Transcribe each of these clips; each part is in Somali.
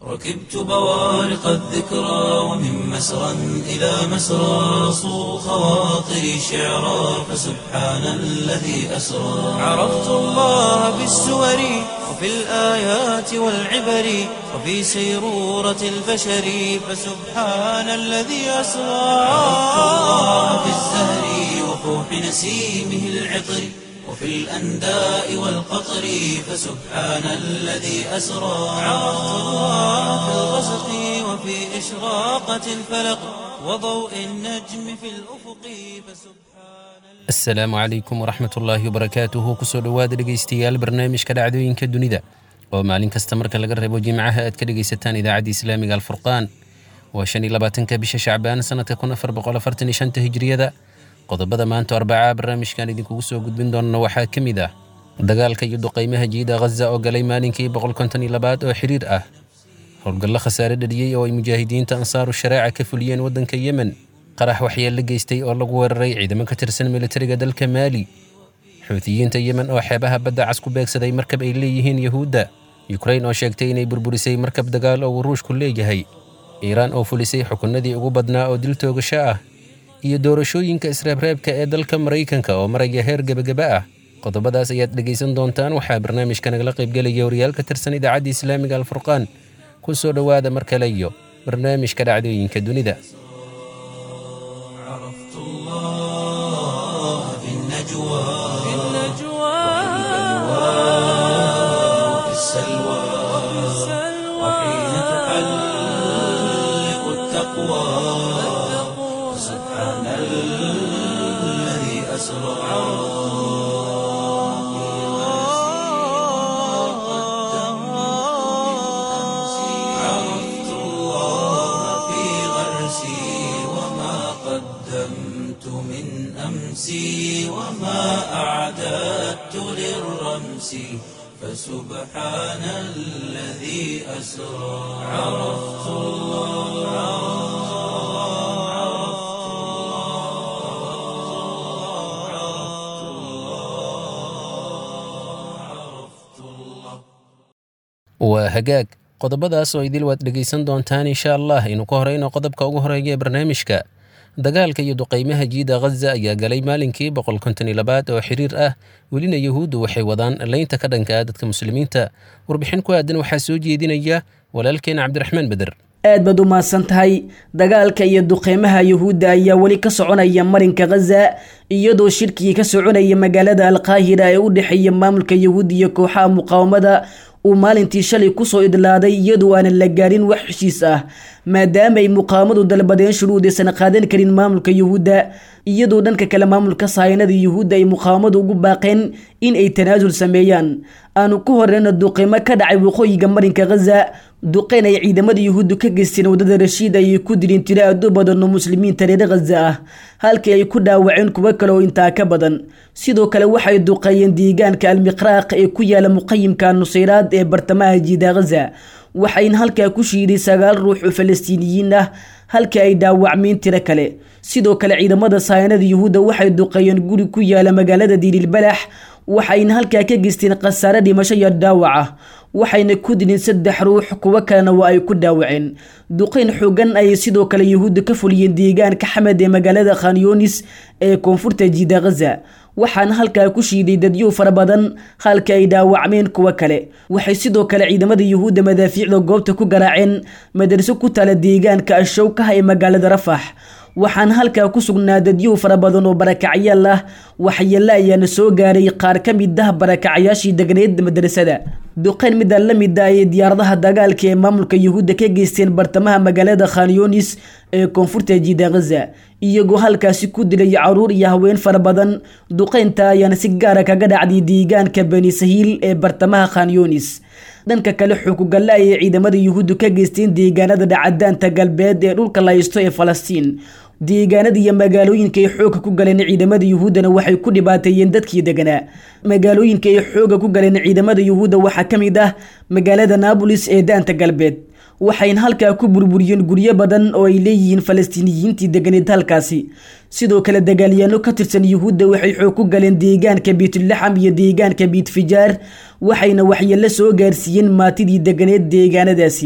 ركبت بوارق الذكرى ومن مسرى إلى مسرى صو خواطري شعرا فسبحان الذي أسرى عرفت الله بالسور وفي الآيات والعبر وفي سيرورة البشر فسبحان الذي أسرى عرفت الله بالزهر وفوح نسيمه العطر وفي الأنداء والقطر فسبحان الذي أسرى عرفت الله في الغسق وفي إشراقة الفلق وضوء النجم في الأفق فسبحان asalaamu calaykum waraxmat ullaahi wabarakaatuhu kusoo dhowaada dhegaystayaal barnaamijka dhacdooyinka dunida oo maalin kasta marka laga reebo jimcaha aad ka dhegaysataan idaacadda islaamiga alfurqaan waa shan iyo labaatanka bisha shacbaan sanadka kun afar boqol afartan iyo shanta hijriyada qodobada maanta arbacaa barnaamijkan idinkugu soo gudbin doonana waxaa ka mid ah dagaalka iyo duqaymaha jiida ghaza oo galay maalinkii boqol konton iyo labaad oo xiriir ah howlgallo khasaare dhaliyey oo ay mujaahidiinta ansaaru shareeca ka fuliyeen waddanka yemen qarax waxyeello geystay oo lagu weeraray ciidamo ka tirsan militariga dalka maali xuutiyiinta yemen oo xeebaha badda cas ku beegsaday markab ay leeyihiin yuhuudda yukrain oo sheegtay inay burburisay markab dagaal oo uu ruushku leeyahay iiraan oo fulisay xukunnadii ugu badnaa oo dil toogasho ah iyo doorashooyinka israabreebka ee dalka maraykanka oo maraya heer gebagaba ah qodobadaas ayaad dhegaysan doontaan waxaa barnaamijka nagala qaybgelaya wariyaal ka tirsan idaacadda islaamiga alfurqaan ku soo dhowaada mar kale iyo barnaamijka dhacdooyinka dunida عرفت الله في النجوى في وفي السلوى وحين تحلق التقوى سبحان الذي أسرى عرفت الله في غرسي وما قدمت من أمسي وما أعددت للرمس فسبحان الذي أسرى عرفت waa hagaag qodobadaas oo idil waad dhegaysan doontaan insha allah aynu ka horeyno qodobka ugu horeeya ee barnaamijka dagaalka iyo duqaymaha jiida ghaza ayaa galay maalinkii boqol konton iyo labaad oo xiriir ah welina yuhuuddu waxay wadaan leynta ka dhanka ah dadka muslimiinta warbixin ku aadan waxaa soo jeedinaya walaalkeena cabdiraxmaan beder aad baad u mahadsan tahay dagaalka iyo duqeymaha yuhuudda ayaa weli ka soconaya marinka ghaza iyadoo shirkigii ka soconaya magaalada alqaahira ee u dhexeeya maamulka yuhuud iyo kooxaha muqaawamada uu maalintii shalay kusoo idlaaday iyadoo aanan la gaarin wax heshiis ah maadaama ay muqaawamadu dalbadeen shuruudaysan qaadan karin maamulka yuhuudda iyadoo dhanka kale maamulka sahaynada yuhuudda ay muqaawamadu ugu baaqeen in ay tanaasul sameeyaan aanu ku horeyna duqeymo ka dhacay waqooyiga marinka ghaza duqeyn ay ciidamada yuhuuddu ka geysteen wadada rashiid ayay ku dileen tiro aad u badan oo muslimiinta reer ghaza ah halkii ay ku dhaawaceen kuwo kale oo intaa ka badan sidoo kale waxay duqeeyeen deegaanka almiqraaq ee ku yaala muqayimka nusayraad ee bartamaha jiida ghaza waxayna halkaa ku shiiday sagaal ruux oo falastiiniyiin ah halkii ay dhaawacmeen tiro kale sidoo kale ciidamada sahaynada yuhuudda waxay duqeeyeen guri ku yaala magaalada diililbalax waxayna halkaa ka geysteen khasaare dhimasho iyo dhaawac ah waxayna ku dileen saddex ruux kuwo kalena waa ay ku dhaawaceen duqeyn xoogan ayay sidoo kale yuhuudda ka fuliyeen deegaanka xamed ee magaalada khanyoonis ee koonfurta jiida ghaza waxaana halkaa ku shiiday dadyo fara badan halka ay dhaawacmeen kuwo kale waxay sidoo kale ciidamada yuhuudda madaafiicda goobta ku garaaceen madarso ku taala deegaanka ashowkaha ee magaalada rafax waxaana halkaa ku sugnaa dadyow fara badan oo barakacyaal ah waxyeelle ayaana soo gaaray qaar ka mid ah barakacyaashii degneed madrasada duqeyn midaan la mid ah ee diyaaradaha dagaalka ee maamulka yuhuudda ka geysteen bartamaha magaalada khanyoonis ee koonfurta jiida ghaza iyagoo halkaasi ku dilay caruur iyo haween fara badan duqeynta ayaana si gaara kaga dhacday deegaanka bani sahiil ee bartamaha khanyoonis dhanka kale xukugalle ayay ciidamada yuhuuddu ka geysteen deegaanada dhacadaanta galbeed ee dhulka laysto ee falastiin deegaanada iyo magaalooyinka ay xooga ku galeen ciidamada yuhuuddana waxay ku dhibaateeyeen dadkii deganaa magaalooyinka ay xooga ku galeen ciidamada yuhuudda waxaa ka mid ah magaalada naabolis ee daanta galbeed waxayna halkaa ku burburiyeen guryo badan oo ay leeyihiin falastiiniyiintii deganeed halkaasi sidoo kale dagaalyaano ka tirsan yuhuudda waxay xoog ku galeen deegaanka biitulaxam iyo deegaanka biitfijaar waxayna waxyeello soo gaarsiiyeen maatidii deganeed deegaanadaasi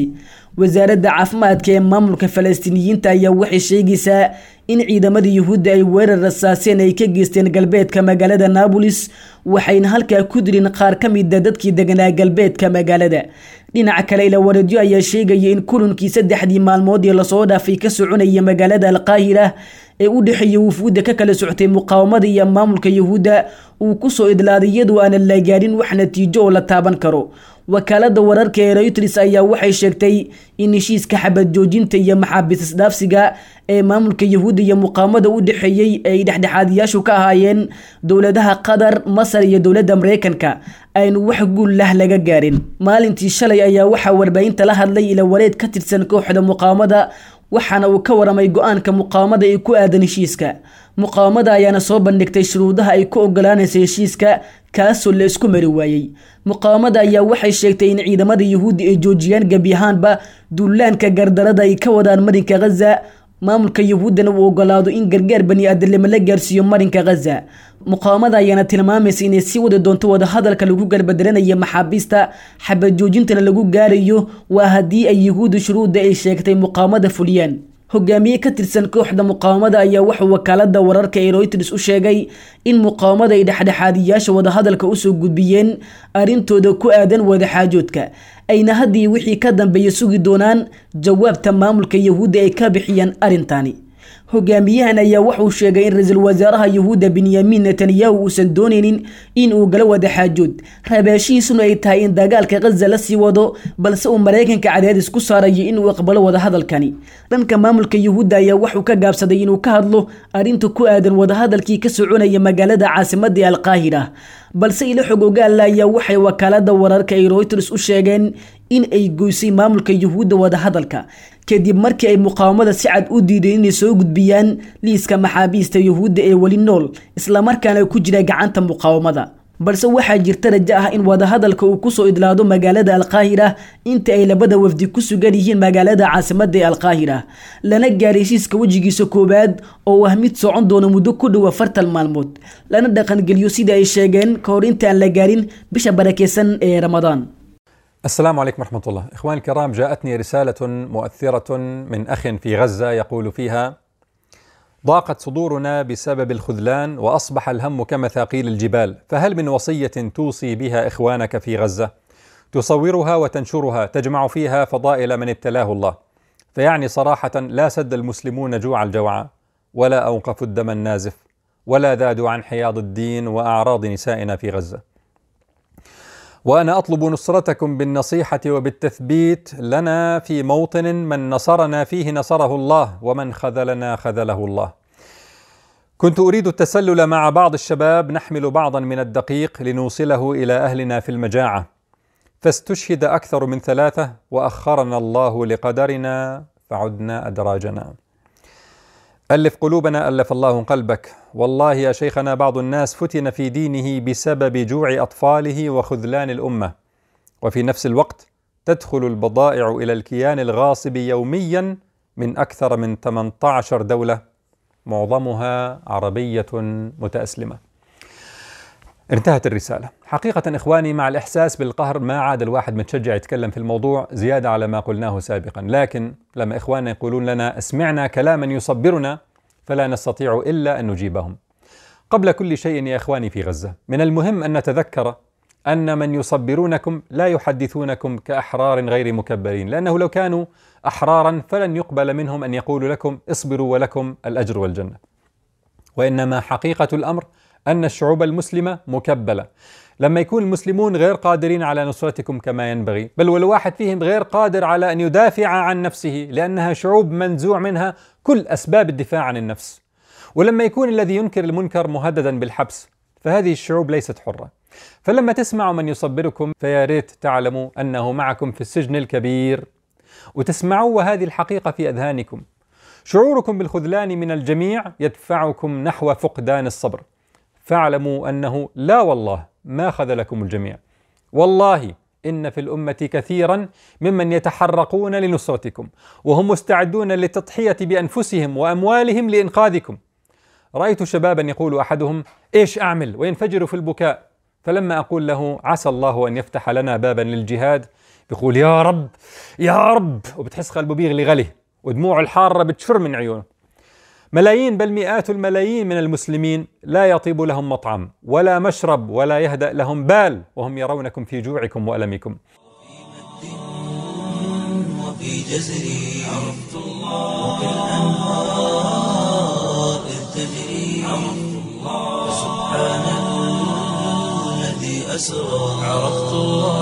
wasaaradda caafimaadka ee maamulka falastiiniyiinta ayaa waxay sheegaysaa in ciidamada yuhuudda ay weerar rasaaseen ay ka geysteen galbeedka magaalada naabolis waxayna halkaa ku dirin qaar ka mida dadkii deganaa galbeedka magaalada dhinaca kale ilawareedyo ayaa sheegaya in kulankii saddexdii maalmood ee lasoo dhaafay ka soconaya magaalada alqaahira ee u dhexeeya wufuudda ka kala socotay muqaawamada iyo maamulka yuhuudda uu kusoo idlaaday iyadoo aanan la gaarin wax natiijo oo la taaban karo wakaalada wararka ee reuters ayaa waxay sheegtay in heshiiska xabad joojinta iyo maxaabiis isdhaafsiga ee maamulka yuhuudda iyo muqaawamada u dhexeeyey ay dhexdhexaadiyaashu ka ahaayeen dowladaha qatar masar iyo dowladda mareykanka aynu wax guul lah laga gaarin maalintii shalay ayaa waxaa warbaahinta la hadlay ilawareed ka tirsan kooxda muqaawamada waxaana uu ka waramay go-aanka muqaawamada ee ku aadan heshiiska muqaawamada ayaana soo bandhigtay shuruudaha ay ku ogolaanaysa heshiiska kaasoo la isku mari waayey muqaawamada ayaa waxay sheegtay in ciidamada yuhuudda ay joojiyaan gebi ahaanba duulaanka gardarada ay ka wadaan marinka khaza maamulka yuhuuddana uu ogolaado in gargaar bani aadamnimo la gaarsiiyo marinka khaza muqaawamada ayaana tilmaamaysa inay sii wadi doonto wadahadalka lagu garbadaranayo maxaabiista xabad joojintana lagu gaarayo waa haddii ay yuhuudda shuruudda ay sheegtay muqaawamada fuliyaan hogaamiye ka tirsan kooxda muqaawamada ayaa wuxuu wakaalada wararka ee reuters u sheegay in muqaawamada ay dhexdhexaadiyaasha wadahadalka usoo gudbiyeen arrintooda ku aadan wadaxaajoodka ayna haddii wixii ka dambeeya sugi doonaan jawaabta maamulka yuhuudda ay ka bixiyaan arrintani hogaamiyahan ayaa wuxuu sheegay in ra-iisul wasaaraha yuhuudda benyamin netanyahu uusan dooneynin in uu gala wadaxaajood rabaashihiisuna ay tahay in dagaalka khaza la sii wado balse uu maraykanka cadaadis ku saarayo inuu aqbalo wadahadalkani dhanka maamulka yuhuudda ayaa wuxuu ka gaabsaday inuu ka hadlo arrinta ku aadan wadahadalkii ka soconaya magaalada caasimadii alqaahira balse ilo xog ogaalla ayaa waxay wakaalada wararka ay reuters u sheegeen in ay goysay maamulka yuhuudda wadahadalka kadib markii ay muqaawamada si cad u diideen inay soo gudbiyaan liiska maxaabiista yuhuudda ee weli nool islamarkaana ku jira gacanta muqaawamada balse waxaa jirta rajo ah in wadahadalka uu kusoo idlaado magaalada alqaahira inta ay labada wafdi ku sugan yihiin magaalada caasimada ee alqaahira lana gaaray heshiiska wejigiisa koowaad oo ah mid socon doona muddo ku dhow afartan maalmood lana dhaqangeliyo sida ay sheegeen ka hor inta aan la gaarin bisha barakeysan ee ramadaan السلام عليكم ورحمة الله إخواني الكرام جاءتني رسالة مؤثرة من أخ في غزة يقول فيها ضاقت صدورنا بسبب الخذلان وأصبح الهم كمثاقيل الجبال فهل من وصية توصي بها إخوانك في غزة تصورها وتنشرها تجمع فيها فضائل من ابتلاه الله فيعني صراحة لا سد المسلمون جوع الجوعى ولا أوقفوا الدم النازف ولا ذادوا عن حياض الدين وأعراض نسائنا في غزة وانا اطلب نصرتكم بالنصيحه وبالتثبيت لنا في موطن من نصرنا فيه نصره الله ومن خذلنا خذله الله كنت اريد التسلل مع بعض الشباب نحمل بعضا من الدقيق لنوصله الى اهلنا في المجاعه فاستشهد اكثر من ثلاثه واخرنا الله لقدرنا فعدنا ادراجنا ألف قلوبنا ألف الله قلبك والله يا شيخنا بعض الناس فتن في دينه بسبب جوع أطفاله وخذلان الأمة وفي نفس الوقت تدخل البضائع إلى الكيان الغاصب يوميا من أكثر من 18 دولة معظمها عربية متأسلمة انتهت الرسالة حقيقة إخواني مع الإحساس بالقهر ما عاد الواحد متشجع يتكلم في الموضوع زيادة على ما قلناه سابقا لكن لما إخواننا يقولون لنا اسمعنا كلاما يصبرنا فلا نستطيع إلا أن نجيبهم قبل كل شيء يا إخواني في غزة من المهم أن نتذكر أن من يصبرونكم لا يحدثونكم كأحرار غير مكبرين لأنه لو كانوا أحرارا فلن يقبل منهم أن يقولوا لكم اصبروا ولكم الأجر والجنة وإنما حقيقة الأمر أن الشعوب المسلمة مكبلة لما يكون المسلمون غير قادرين على نصرتكم كما ينبغي بل والواحد فيهم غير قادر على أن يدافع عن نفسه لأنها شعوب منزوع منها كل أسباب الدفاع عن النفس ولما يكون الذي ينكر المنكر مهددا بالحبس فهذه الشعوب ليست حرة فلما تسمعوا من يصبركم فيا ريت تعلموا أنه معكم في السجن الكبير وتسمعوا وهذه الحقيقة في أذهانكم شعوركم بالخذلان من الجميع يدفعكم نحو فقدان الصبر فاعلموا انه لا والله ما خذلكم الجميع والله ان في الامه كثيرا ممن يتحرقون لنصرتكم وهم مستعدون للتضحيه بانفسهم واموالهم لانقاذكم رايت شبابا يقول احدهم ايش اعمل وينفجر في البكاء فلما اقول له عسى الله ان يفتح لنا بابا للجهاد بيقول يا رب يا رب وبتحس قلبه بيغلي غلي ودموعه الحارة بتشر من عيونه ملايين بل مئات الملايين من المسلمين لا يطيب لهم مطعم ولا مشرب ولا يهدأ لهم بال وهم يرونكم في جوعكم وألمكم وفي جزري عرفت الله وكالأنهار إذ تجري عرفت الله سبحان الذي أسرى عرفت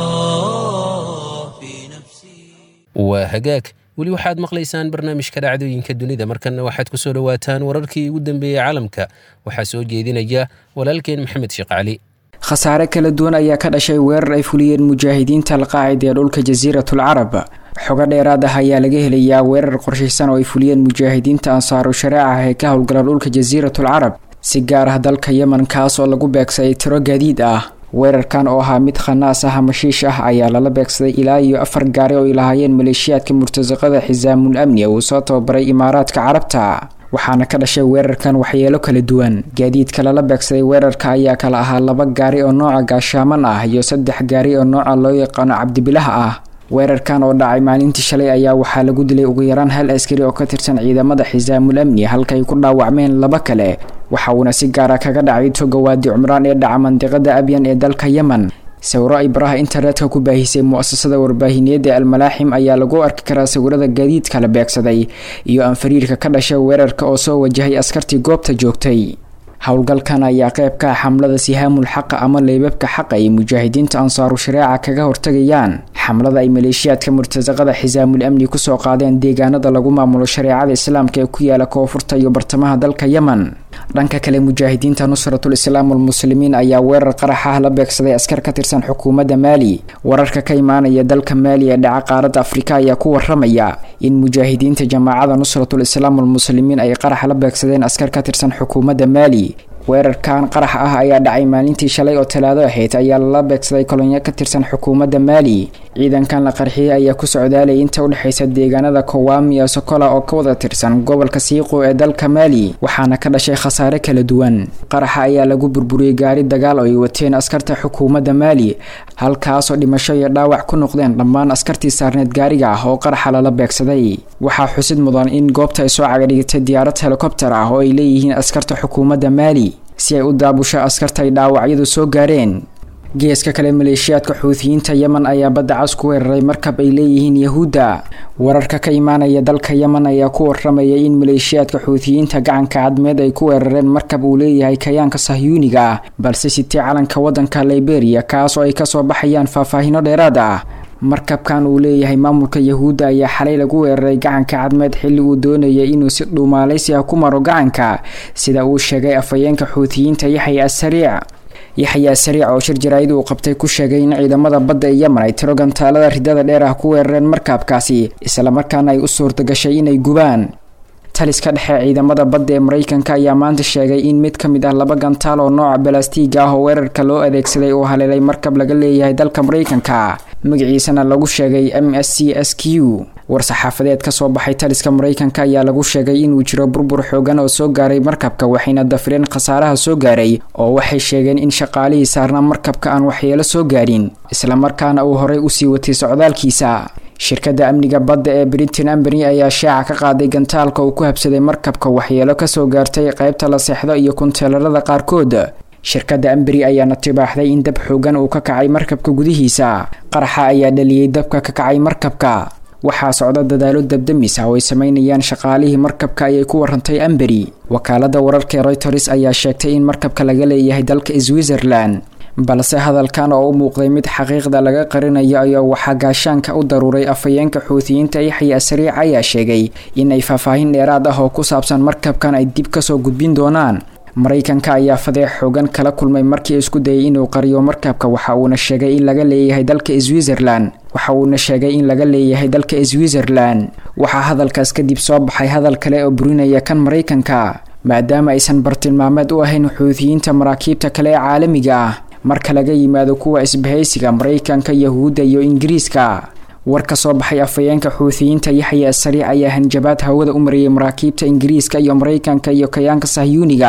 الله في نفسي waa hagaag weli waxaad maqlaysaan barnaamijka dhacdooyinka dunida markanna waxaad ku soo dhowaataan wararkii ugu dambeeyey caalamka waxaa soo jeedinaya walaalkeen maxamed sheekh cali khasaare kala duwan ayaa ka dhashay weerar ay fuliyeen mujaahidiinta alqaacida ee dhulka jasiiratul carab xogo dheeraad ah ayaa laga helayaa weerar qorshaysan oo ay fuliyeen mujaahidiinta ansaaru shareeca ah ee ka howlgala dhulka jasiiratul carab si gaar ah dalka yemen kaas oo lagu beegsaday tiro gaadiid ah weerarkan oo ahaa mid khanaas ah ama shiish ah ayaa lala beegsaday ilaa iyo afar gaari oo ay lahaayeen maleeshiyaadka murtasaqada xisaamul amni uu soo tababaray imaaraadka carabta waxaana ka dhashay weerarkan waxyeelo kala duwan gaadiidka lala beegsaday weerarka ayaa kala ahaa laba gaari oo nooca gaashaaman ah iyo saddex gaari oo nooca loo yaqaano cabdibilaha ah weerarkan oo dhacay maalintii shalay ayaa waxaa lagu dilay ugu yaraan hal askari oo ka tirsan ciidamada xisaamul amni halka ay ku dhaawacmeen laba kale waxa uuna si gaara kaga dhacay toga waadi cumraan ee dhaca mandiqada abyan ee dalka yemen sawiro ay baraha internetka ku baahisay mu-asasada warbaahineed ee almalaaxim ayaa lagu arki karaa sawirada gaadiidka la beegsaday iyo anfariirka ka dhashay weerarka oo soo wajahay askartii goobta joogtay howlgalkan ayaa qayb ka ah xamlada sihaamul xaqa ama leybabka xaqa ay mujaahidiinta ansaaru shareeca kaga hortagayaan xamlada ay maleeshiyaadka murtasaqada xisaamul amni kusoo qaadeen deegaanada lagu maamulo shareecada islaamka ee ku yaala koonfurta iyo bartamaha dalka yemen dhanka kale mujaahidiinta nusratul islaam walmuslimiin ayaa weerar qarax ah la beegsaday askar ka tirsan xukuumadda maali wararka ka imaanaya dalka maali ee dhaca qaaradda afrika ayaa ku waramaya in mujaahidiinta jamaacada nusratul islaam walmuslimiin ay qarax la beegsadeen askar ka tirsan xukuumadda maali weerarkan qarax ah ayaa dhacay maalintii shalay oo talaado ahayd ayaa lala beegsaday kolonyo ka tirsan xukuumadda maali ciidankan la qarxiyey ayaa ku socdaalay inta udhexaysa deegaanada kowaam iyo sokola oo ka wada tirsan gobolka siiqo ee dalka maali waxaana ka dhashay khasaare kala duwan qaraxa ayaa lagu burburiyey gaari dagaal oo ay wateen askarta xukuumadda maali halkaasoo dhimasho iyo dhaawac ku noqdeen dhammaan askartii saarneed gaariga ah oo qaraxa lala beegsaday waxaa xusid mudan in goobta ay soo cagadhigtay diyaarad helikobter ah oo ay leeyihiin askarta xukuumadda maali si ay u daabusho askarta ay dhaawacyadu soo gaareen geeska kale maleeshiyaadka xuutiyiinta yemen ayaa badda cas ku weeraray markab ay leeyihiin yahuudda wararka ka imaanaya dalka yemen ayaa ku waramaya in maleeshiyaadka xuutiyiinta gacanka cadmeed ay ku weerareen markab uu leeyahay kayaanka sahyuuniga ah balse sitee calanka waddanka liberia kaas oo ay kasoo baxayaan faahfaahino dheeraad ah markabkan uu leeyahay maamulka yahuudda ayaa xalay lagu weeraray gacanka cadmeed xilli uu doonayay inuu si dhuumaalaysi ah ku maro gacanka sida uu sheegay afhayeenka xuutiyiinta yaxya asariic yaxya sariic oo shir jaraa'id uu qabtay ku sheegay in ciidamada badda ee yemen ay tiro gantaalada ridada dheer ah ku weerareen markaabkaasi islamarkaana ay u suurtagashay inay gubaan taliska dhexe ciidamada badda ee mareykanka ayaa maanta sheegay in mid ka mid ah laba gantaal oo nooca balastiiga ah oo weerarka loo adeegsaday uu haleelay markab laga leeyahay dalka mareykanka magaciisana lagu sheegay m s c s q war-saxaafadeed kasoo baxay taliska mareykanka ayaa lagu sheegay inuu jiro burbur xoogan oo soo gaaray markabka waxayna dafireen khasaaraha soo gaaray oo waxay sheegeen in shaqaalihii saarnaa markabka aan waxyeelo soo gaarin islamarkaana uu horey usii watay socdaalkiisa shirkadda amniga badda ee britain ambany ayaa shaaca ka qaaday gantaalka uu ku habsaday markabka waxyeelo kasoo gaartay qaybta la seexdo iyo kunteelarada qaarkood shirkadda amberi ayaana tibaaxday in dab xoogan uu ka kacay markabka gudihiisa qaraxa ayaa dhaliyey dabka ka kacay markabka waxaa socda dadaalo dabdamis ah oo ay sameynayaan shaqaalihii markabka ayay ku warantay amberi wakaalada wararka reuters ayaa sheegtay in markabka laga leeyahay dalka switzerland balse hadalkan oo u muuqday mid xaqiiqda laga qarinayo ayaa waxaa gaashaanka u daruuray afhayeenka xuutiyiinta yaxya sariic ayaa sheegay in ay faahfaahin dheeraad ah oo ku saabsan markabkan ay dib kasoo gudbin doonaan maraykanka ayaa fadeex xoogan kala kulmay markii isku dayay inuu qariyo markabka waxa uuna sheegay in laga leeyahay dalka switzerland waxa uuna sheegay in laga leeyahay dalka switzerland waxaa hadalkaas kadib soo baxay hadal kale oo burinaya kan maraykanka maadaama aysan bartilmaameed u ahayn xuutiyiinta maraakiibta kale ee caalamiga ah marka laga yimaado kuwa isbahaysiga maraykanka yahuudda iyo ingiriiska war ka soo baxay afhayeenka xuutiyiinta yaxya sariic ayaa hanjabaad hawada u mariyay maraakiibta ingiriiska iyo maraykanka iyo kayaanka sahyuuniga ah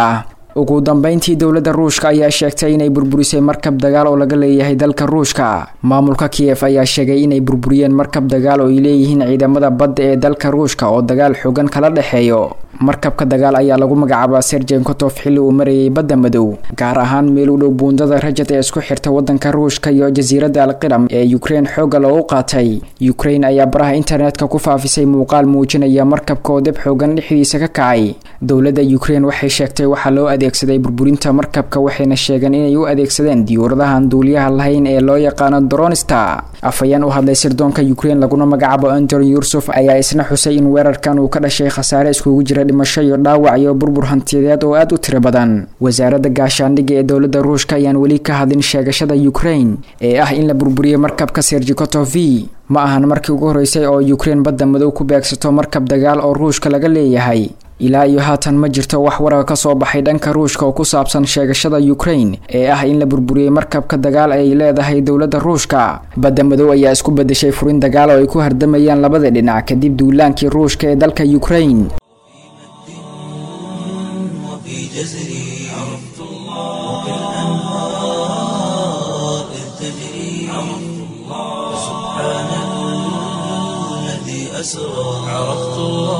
ugu dambeyntii dowladda ruushka ayaa sheegtay inay burburisay markab dagaal oo laga leeyahay dalka ruushka maamulka kiyef ayaa sheegay inay burburiyeen markab dagaal oo ay leeyihiin ciidamada badda ee dalka ruushka oo dagaal xoogan kala dhexeeyo markabka dagaal ayaa lagu magacaabaa serjen kotof xilli uu marayay badda madow gaar ahaan meel u dhow buundada rajad ee isku xirta wadanka ruushka iyo jasiiradda alqiram ee ukrein xoogga loogu qaatay ukrein ayaa baraha internetka ku faafisay muuqaal muujinaya markabka oo deb xoogan dhexdiisa ka kacay dowladda ukrein waxay sheegtay waxaa loo adeegsaday burburinta markabka waxayna sheegeen inay u adeegsadeen diyuuradahan duuliyaha lahayn ee loo yaqaano dronista afhayeen u hadlay sirdoonka ukrein laguna magacaabo anton yursuf ayaa isna xusay in weerarkan uu ka dhashay khasaare iskugu jira dhimasho iyo dhaawac iyo burbur hantiyadeed oo aada u tiro badan wasaaradda gaashaandhigga ee dowladda ruushka ayaan weli ka hadlin sheegashada ukrein ee ah in la burburiyey markabka serjikotovi ma ahan markii ugu horreysay oo ukrein badda madow ku beegsato markab dagaal oo ruushka laga leeyahay ilaa iyo haatan ma jirto wax warar ka soo baxay dhanka ruushka oo ku saabsan sheegashada ukrein ee ah in la burburiyey markabka dagaal ay leedahay dowladda ruushka badda madow ayaa isku bedeshay furin dagaal oo ay ku hardamayaan labada dhinac kadib duulaankii ruushka ee dalka ukrein وفي جزري عرفت الله وكالأنهار إذ تجري عرفت الله سبحان الذي أسرى عرفت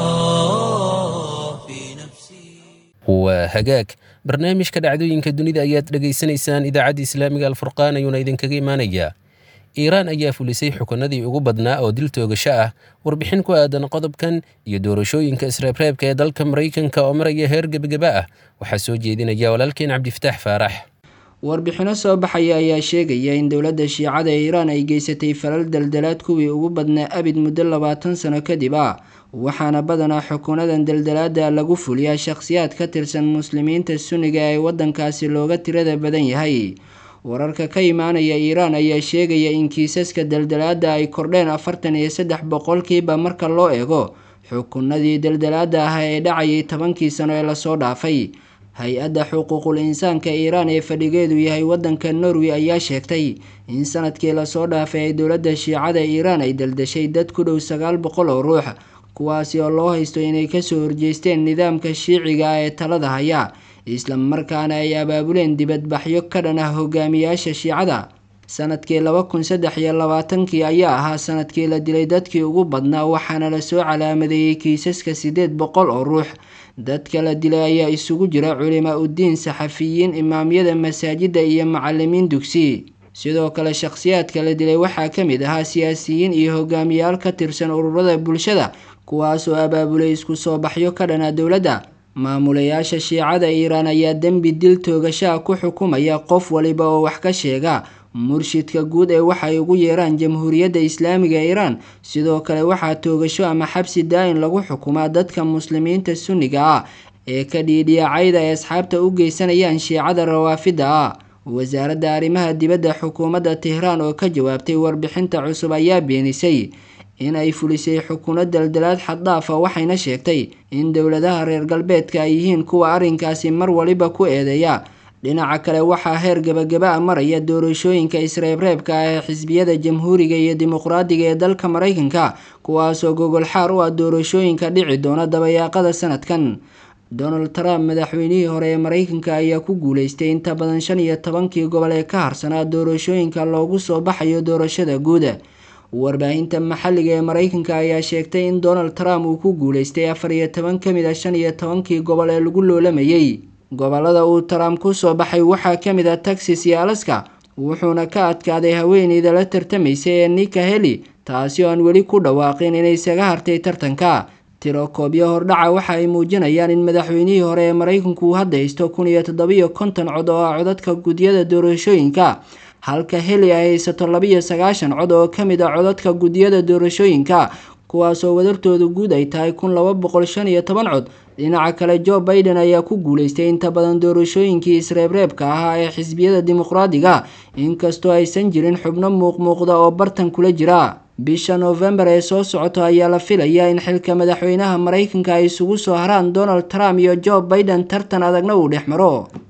الله في نفسي waa hagaag barnaamijka dhacdooyinka dunida ayaad dhegaysanaysaan idaacadda islaamiga alfurqaan ayuuna idinkaga imaanayaa iiraan ayaa fulisay xukunadii ugu badnaa oo dil toogasho ah warbixin ku aadan qodobkan iyo doorashooyinka isreebreebka ee dalka maraykanka oo maraya heer gebageba ah waxaa soo jeedinaya walaalkeen cabdifataax faarax warbixino soo baxaya ayaa sheegaya in dowladda shiicada ee iiraan ay geysatay falal daldalaad kuwii ugu badnaa abid muddo labaatan sano kadib ah waxaana badanaa xukuunadan daldalaada lagu fuliyaa shakhsiyaad ka tirsan muslimiinta sunniga ee waddankaasi looga tirada badan yahay wararka ka imaanaya iiraan ayaa sheegaya in kiisaska daldalaada ay kordheen afartan iyo saddex boqolkiiba marka loo eego xukunadii daldalaada ah ee dhacayay tobankii sano ee lasoo dhaafay hay-adda xuquuqul insaanka iiraan ee fadhigeedu yahay wadanka norway ayaa sheegtay in sanadkii lasoo dhaafay ay dowladda shiicada iiraan ay daldashay dad ku dhow sagaal boqol oo ruux kuwaasi oo loo haysto inay kasoo horjeesteen nidaamka shiiciga ah ee talada haya isla markaana ay abaabuleen dibadbaxyo ka dhan ah hogaamiyaasha shiicada sanadkii laba kun saddex iyo labaatankii ayaa ahaa sanadkii la dilay dadkii ugu badnaa waxaana lasoo calaamadeeyey kiisaska siddeed boqol oo ruux dadka la dilay ayaa isugu jira culimaa uddiin saxafiyiin imaamyada masaajidda iyo macalimiin dugsi sidoo kale shakhsiyaadka la dilay waxaa ka mid ahaa siyaasiyiin iyo hogaamiyaal ka tirsan ururada bulshada kuwaasoo abaabulay isku soo baxyo ka dhana dowladda maamulayaasha shiicada iiraan ayaa dembi dil toogashaa ku xukumaya qof waliba oo wax ka sheega murshidka guud ee waxay ugu yeeraan jamhuuriyadda islaamiga iiraan sidoo kale waxaa toogasho ama xabsi daa-in lagu xukumaa dadka muslimiinta sunniga ah ee ka dhiidhiyaacayda ay asxaabta u geysanayaan shiicada rawaafida ah wasaaradda arrimaha dibadda xukuumadda tehraan oo ka jawaabtay warbixinta cusub ayaa beenisay in ay fulisay xukuno daldalaad xaddaafa waxayna sheegtay in dowladaha reer galbeedka ay yihiin kuwa arrinkaasi mar waliba ku eedeeya dhinaca kale waxaa heer gebagaba a maraya doorashooyinka isreebreebka ah ee xisbiyada jamhuuriga iyo dimuqraadiga ee dalka maraykanka kuwaasoo gogol xaar u ah doorashooyinka dhici doona dabayaaqada sanadkan donald trump madaxweynihii hore ee maraykanka ayaa ku guuleystay inta badan shan iyo tobankii gobol ee ka harsanaa doorashooyinka loogu soo baxayo doorashada guuda warbaahinta maxalliga ee maraykanka ayaa sheegtay in donald trump uu ku guuleystay afar iyo toban ka mid a shan iyo tobankii gobol ee lagu loolamayay gobolada uu trump kusoo baxay waxaa ka mid ah texas iyo alaska wuxuuna ka adkaaday haweeneyda la tartamaysay ee nika heli taasi oo aan weli ku dhawaaqin inay isaga hartay tartanka tirokoobyo hordhaca waxa ay muujinayaan in madaxweynihii hore ee maraykanku uu hadda haysto kun iyo toddobiyo konton cod oo ah codadka gudyada doorashooyinka halka heli ay haysato labiyo sagaashan cod oo ka mid ah codadka gudyada doorashooyinka kuwaasoo wadartooda guud ay tahay kun laba boqol shan iyo toban cod dhinaca kale joe biden ayaa ku guuleystay inta badan doorashooyinkii isreebreebka ahaa ee xisbiyada dimuqraadiga inkastoo aysan jirin xubno muuqmuuqda oo bartan kula jira bisha noofembar ee soo socota ayaa la filayaa in xilka madaxweynaha maraykanka ay isugu soo haraan donald trump iyo joe biden tartan adagna uu dhex maro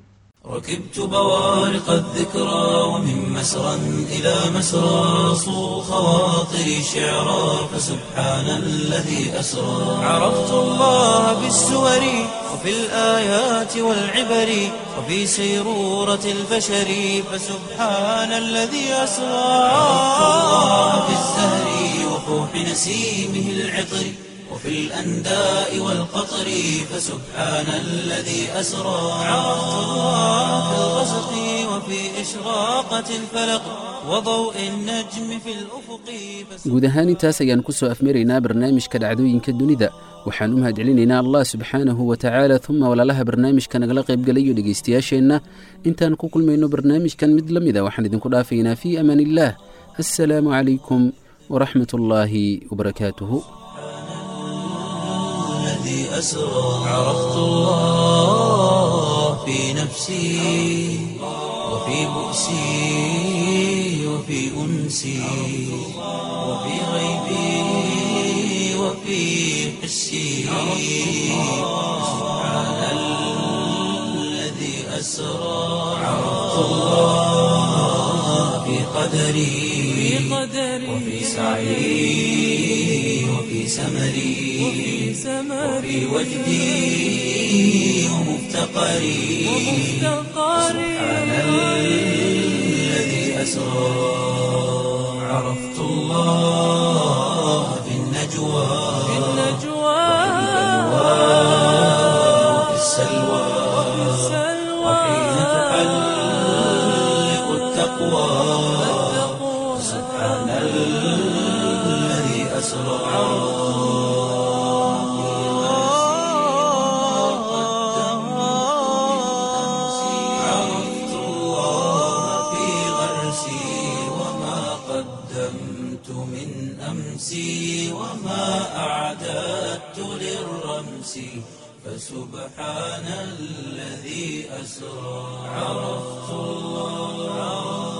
ركبت بوارق الذكرى ومن مسرى إلى مسرى صو خواطري شعرا فسبحان الذي أسرى عرفت الله بالسور وفي الآيات والعبر وفي سيرورة البشر فسبحان الذي أسرى عرفت الله في الزهر وفوح نسيمه العطر وفي الأنداء والقطر فسبحان الذي أسرى عرفت الله في الغسق وفي إشراقة الفلق وضوء النجم في الأفق guud ahaan intaas ayaan ku soo afmaraynaa barnaamijka dhacdooyinka dunida waxaan u mahadcelinaynaa allah subxaanahu wa tacaala uma walaalaha barnaamijka nagala qaybgalayo dhegaystayaasheenna intaan ku kulmayno barnaamijkan mid la mida waxaan idinku dhaafaynaa fii amaan illaah assalaamu calaykum waraxmat ullaahi wabarakaatuhu الذي أسرى عرفت الله في نفسي وفي بؤسي وفي أنسي وفي غيبي وفي حسي سبحان الذي أسرى عرفت الله في قدري وفي سعي وفي سمري وفي وجدي ومفتقري سبحان الذي أسرى عرفت الله في النجوى وفي السلوى وحين تحلق التقوى سبحان الذي أسرى عرفت الله في غرسي وما قدمت من أمسي وما أعددت للرمس فسبحان الذي أسرى عرفت الله